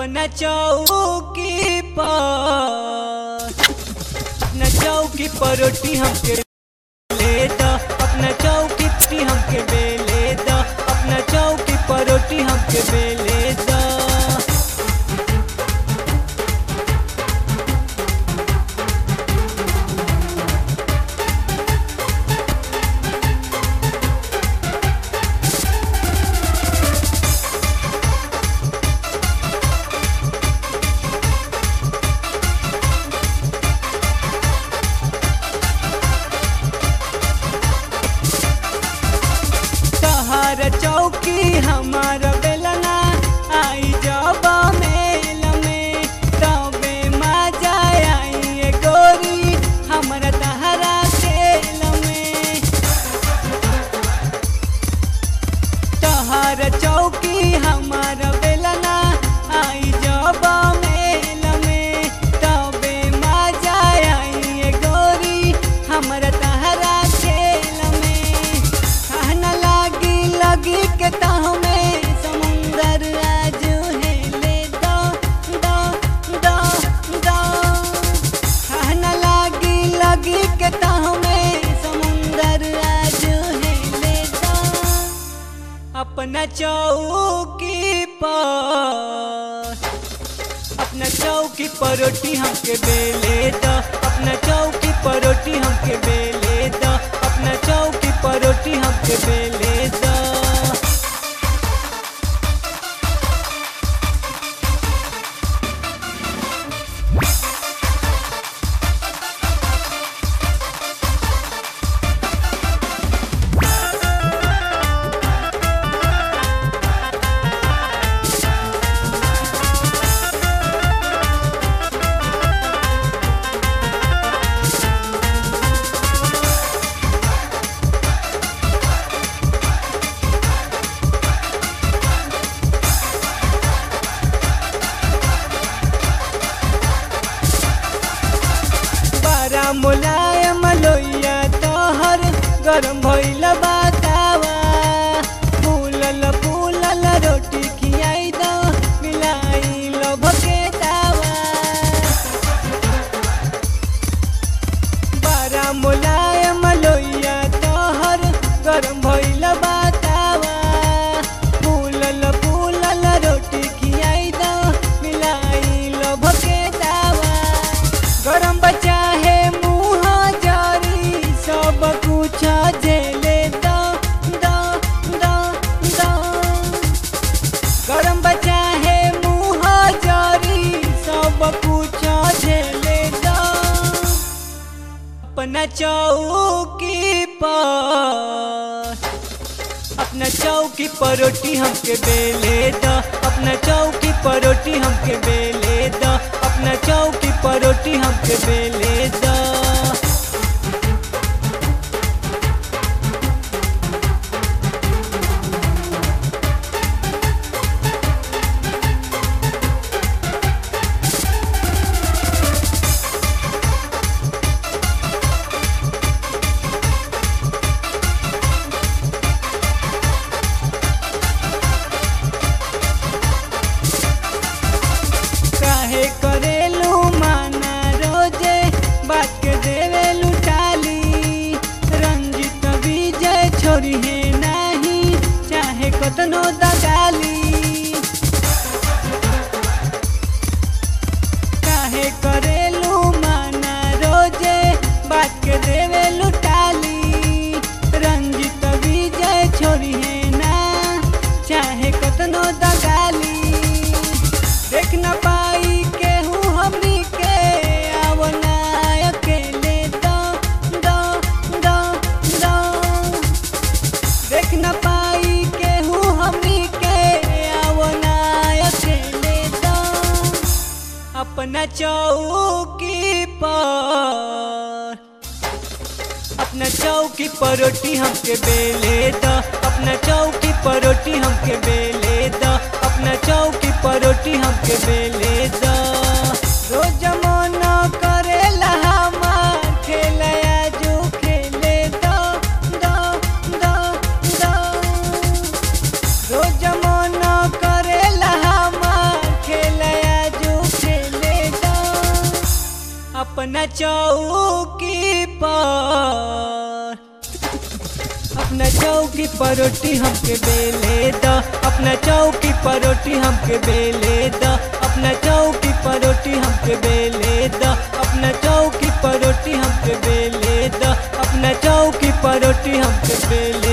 अपना चौकी पर अपना चौकी पर रोटी हमके ले द अपना चौकी पर हमके बेले द अपना चौकी पर रोटी हमके बेले द तहर चौकी हमार बेलना आई जब मेल में तबे मजा आई ए गोरी हमरा तहरा खेल में तहर चौकी हमार बेलना आई जब मेल में तबे मजा आई ए गोरी हमरा तहरा खेल में कहना लागी लगी के तहमे समुंदर आज है ले दो दो दो दो कहना लागी लगी के तहमे समुंदर आज है ले दो अपना चौकी पर अपना चौकी पर रोटी हमके बेले द अपना चौकी पर रोटी हमके बेले द अपना चौकी पर रोटी हमके बेले द बड़ा मुलायम लोइया तोहर गरम भइल बतावा फूलल फूलल रोटी खियाई दो मिलाई लो भकेतावा बड़ा मुलायम लोइया तोहर गरम भइल बतावा फूलल फूलल रोटी खियाई दो मिलाई लो भकेतावा गरम बचा है मुँह जारी सब कुछ झेले दो दो दो दो गरम बचा है मुँह जारी सब कुछ झेले दो अपना चौकी पर अपना चौकी पर रोटी हमके बेले द अपना चौकी पर रोटी हमके बेले द अपना चौकी पर रोटी हमके बेले द काहे करेलू माना रोजे बात के देवेलू टाली रंजित विजय छोरी है नहीं चाहे कतनो दगाली काहे करेलू माना रोजे बात के देवेलू टाली रंजित विजय छोरी है ना चाहे कतनो दगाली देख न पाई केहू हमनी के आवो ना अकेले दो दो दो दो देख न पाई केहू हमनी के आवो ना अकेले दो अपना चौकी पर अपना चौकी पर रोटी हमके बेले द अपना चौकी पर रोटी हमके बेले द अपना चौकी पर रोटी हमके बेले द रोज मन करेला हमार खेलया जो खेले दो दो दो दो रोज मन करेला हमार खेलया चौकी पर अपना चौकी पर रोटी हमके बेले द अपना चौकी पर रोटी हमके बेले द अपना चौकी पर रोटी हमके बेले द अपना चौकी पर रोटी हमके बेले द अपना चौकी पर रोटी हमके बेले